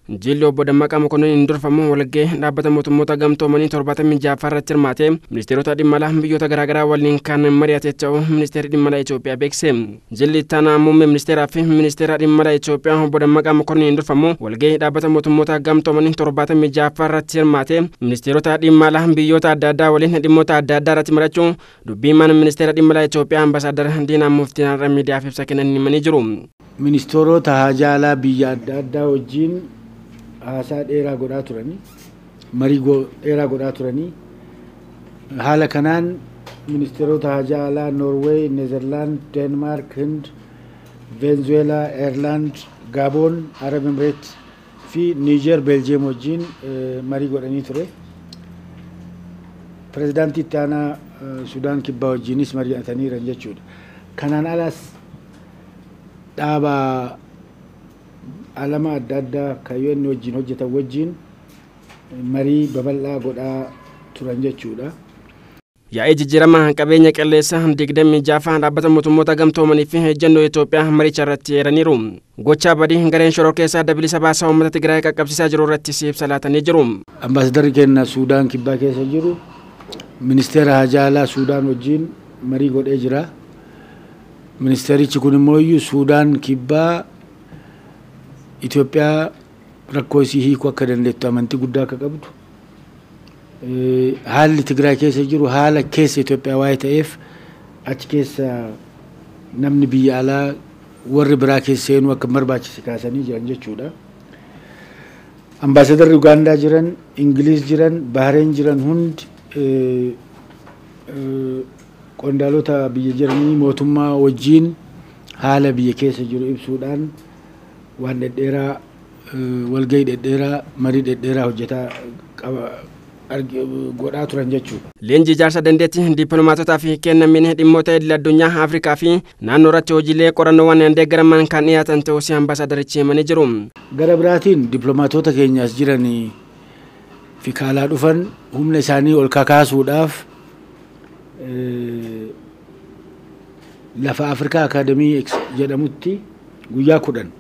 Jilli obbo Dammaqaa Mokonnin hin durfamu walgahii dhaabbata mootummoota gamtoomanii torbaatamii ja'affaa irratti hirmaate ministeerota dhimma alaa biyyoota garaagaraa waliin kan mari'ate ta'uu ministeerri dhimma alaa Itoophiyaa beekse. Jilli ittaanaa muummee ministeeraa fi ministeera dhimma alaa Itoophiyaa obbo Dammaqaa Mokonnin hin durfamu walgahii dhaabbata mootummoota gamtoomanii torbaatamii ja'affaa irratti hirmaate ministeerota dhimma alaa biyyoota adda addaa waliin dhimmoota adda addaa irratti mari'achuun dubbii himaan ministeera dhimma alaa Itoophiyaa ambaasaadar Diinaa Muftiin har'a miidiyaaf ibsa kennan himanii jiru. Ministeerota haajaa alaa biyya adda addaa wajjin haasaa dheeraa godhaa turanii marii dheeraa godhaa turanii haala kanaan ministeerota haajaa alaa Noorweey, Neezerlaand, Deenmaark, Hind, Veenzuweelaa, Eerlaand, Gaaboon, Arab Emireet fi Niijer, Beeljiyeem wajjin marii godhanii ture. Pireezidaantii itti aanaa Sudaan kibbaa wajjinis mari'ataniiran jechuudha. Kanaan alas dhaaba alama adda addaa kan UN wajjin hojjetan wajjin marii babal'aa godhaa turan jechuudha. Yaa'ii jijjiirama qabeenya qilleensaa digdamii ja'affaa dhaabbata mootummoota gamtoomanii fi ejjennoo Itoophiyaa maricha irratti eeraniiru. Gochaa badii gareen shoror keessaa bilisa baasaa uummata Tigraay qaqqabsiisaa jiru irratti ibsa laatanii jiru. Ambaasadarri keenya Suudaan kibbaa keessa jiru ministeera haajaa alaa Suudaan wajjin marii godhee jira. Ministeerichi kun immoo Suudaan kibbaa Itoophiyaa rakkoo isii hiikuu akka dandeettu amantii guddaa akka qabdu haalli Tigraay keessa jiru haala keessa Itoophiyaa waa'ee ta'eef achi keessa namni biyya alaa warri biraa keessa seenuu akka barbaachise kaasanii jiran jechuudha. Ambaasadarri Ugaandaa jiran, Ingiliis jiran, Bahareen jiran hundi qondaalota biyya jiranii mootummaa wajjiin haala biyya keessa jiru ibsuudhaan waan dhedheeraa walgahii dhedheeraa marii dhedheeraa hojjetaa godhaa turan jechuudha. Leenjii ijaarsa dandeettii dippiloomaatotaa fi kennamiin dhimmoota idil addunyaa Afrikaa fi naannoo irratti hojiilee qorannoowwan deeggaraman kan dhiyaatan ta'uu ambaasadarichi himanii jiru. Gara biraatiin dippiloomaatota keenyaas jiranii fi kaalaa dhufan humna isaanii ol kakaasuudhaaf lafa Afrikaa Akaadamii jedhamutti guyyaa kudhan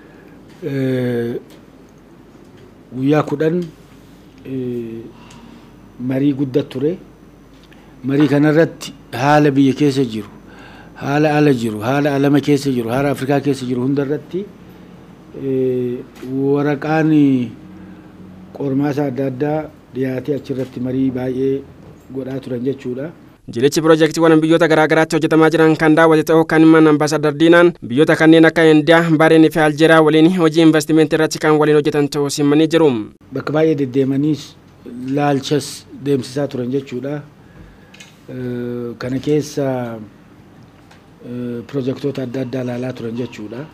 guyyaa kudhan marii guddaa ture. Marii kanarratti haala biyya keessa jiru, haala ala jiru, haala alama keessa jiru, haala Afrikaa keessa jiru hundarratti waraqaan qormaata adda addaa dhiyaatee achirratti marii baay'ee godhaa turan jechuudha. Jilichi piroojeektiiwwan biyyoota garaa garaatti hojjetamaa jiran kan daawwate ta'uu kan himan ambaasadar Diinaan biyyoota kanneen akka Indiyaa, Baareenii fi Aljeeriyaa waliin hojii investimentii irratti kan waliin hojjetan ta'uu himanii jiru. Bakka baay'ee deddeemaniis laalchas deemsisaa turan jechuudha. Kana keessa piroojeektoota adda addaa ilaalaa turan jechuudha.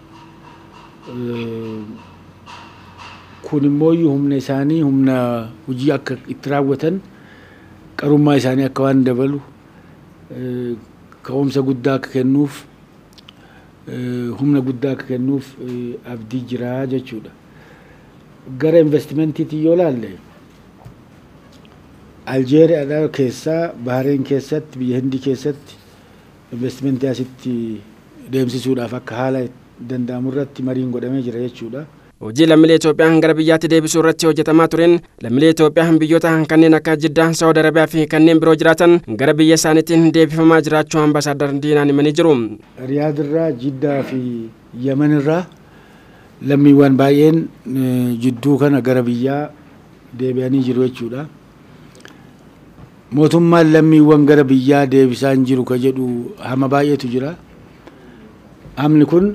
Kun immoo humna isaanii humna hojii akka itti raawwatan qarummaa isaanii akka waan dabalu ka'umsa guddaa akka kennuuf humna guddaa akka kennuuf abdii jira jechuudha. Gara investimentiitiin yoo laalle Aljeeriyaadhaa keessaa Bahareen keessatti biyya Hindii keessatti investimentii asitti deemsisuudhaaf akka haala danda'amu irratti mariin godhamee jira jechuudha. Hojii lammiilee Itoophiyaa gara biyyaatti deebisuu irratti hojjetamaa tureen lammiilee Itoophiyaa biyyoota kanneen akka Jiddaa, Saawud Arabiyaa fi kanneen biroo jiraatan gara biyya isaaniitiin deebifamaa jiraachuu ambaasaadar Diinaan himanii jiru. Riyaadirraa, Jiddaa fi Yemenirraa lammiiwwan baay'een jidduu kana gara biyyaa deebi'anii jiru jechuudha. Mootummaan lammiiwwan gara biyyaa deebisaa hin jiru ka jedhu hama baay'eetu jira. Hamni kun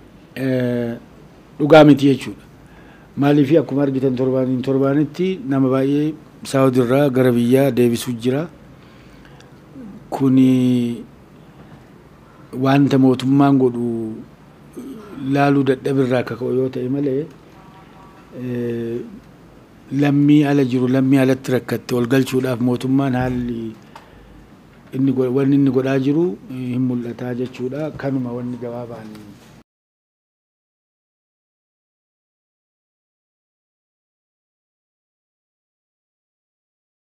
dhugaa miti jechuudha. Maaliif akkuma argitan torbaaniin torbaanitti nama baay'ee saawudirraa gara biyyaa deebisuu jira. Kuni wanta mootummaan godhu laaluu dadhabirraa akka ka'u yoo ta'e malee lammii ala jiru lammii alatti rakkatte ol galchuudhaaf mootummaan haalli inni wanni inni godhaa jiru hin mul'ataa jechuudha. Kanuma wanni gabaabaan